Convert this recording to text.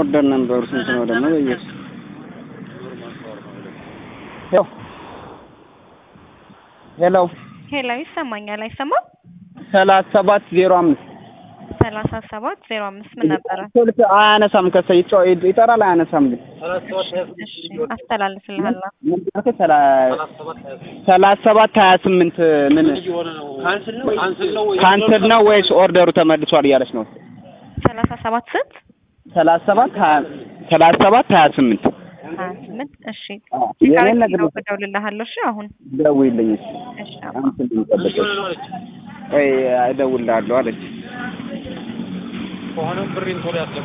ኦርደር ነበሩ ስንት ነው ደግሞ በየሱ ያው ሄሎ ሄሎ ይሰማኛል አይሰማም? ሰላሳ ሰባት ዜሮ አምስት ሰላሳ ሰባት ዜሮ አምስት ምን ነበረ? ስልክ አያነሳም። ከሰ ይጮ- ይጠራል አያነሳም። ግን እሺ አስተላልፍልሃለሁ። ሰላሳ ሰባት ሀያ ስምንት ምን ካንስል ነው ወይስ ኦርደሩ ተመልሷል እያለች ነው። ሰላሳ ሰባት ስንት? ሰላሳ ሰባት ሀያ ሰላሳ ሰባት ሀያ ስምንት ሀያ ስምንት እሺ የኔን ነገር እደውልልሃለሁ። እሺ አሁን ደውይልኝ። እሺ አባ። አንተ ልጠብቅሽ ወይ እደውልልሃለሁ አለች።